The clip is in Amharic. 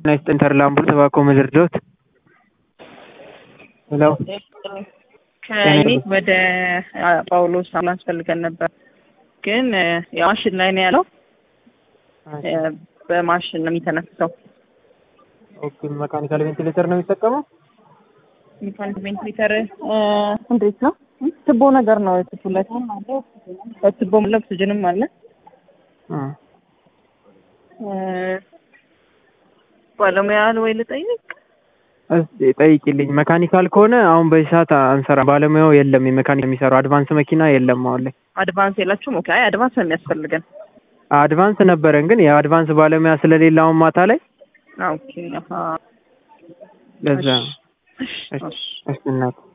ናይስ ኢንተርላምቡል ተባኮ ምድርዶት ሄሎ ከእኔ ወደ ጳውሎስ አምቡላንስ ፈልገን ነበር፣ ግን ያው ማሽን ላይ ነው ያለው። በማሽን ነው የሚተነፍሰው። ኦኬ መካኒካል ቬንቲሌተር ነው የሚጠቀመው። ሜካኒክ ቬንቲሌተር እንዴት ነው? ትቦ ነገር ነው ትቱለት በትቦ ኦክሲጅንም አለ። ባለሙያ ወይ ልጠይቅ? እስኪ ጠይቂልኝ። መካኒካል ከሆነ አሁን በዚህ ሰዓት አንሰራ፣ ባለሙያው የለም። የመካኒክ የሚሰራው አድቫንስ መኪና የለም አሁን ላይ። አድቫንስ የላችሁም? ኦኬ። አይ አድቫንስ ነው የሚያስፈልገን። አድቫንስ ነበረን፣ ግን የአድቫንስ ባለሙያ ስለሌለ አሁን ማታ ላይ ኦኬ። አሃ ለዛ እሺ፣ እሺ። እሺ እናት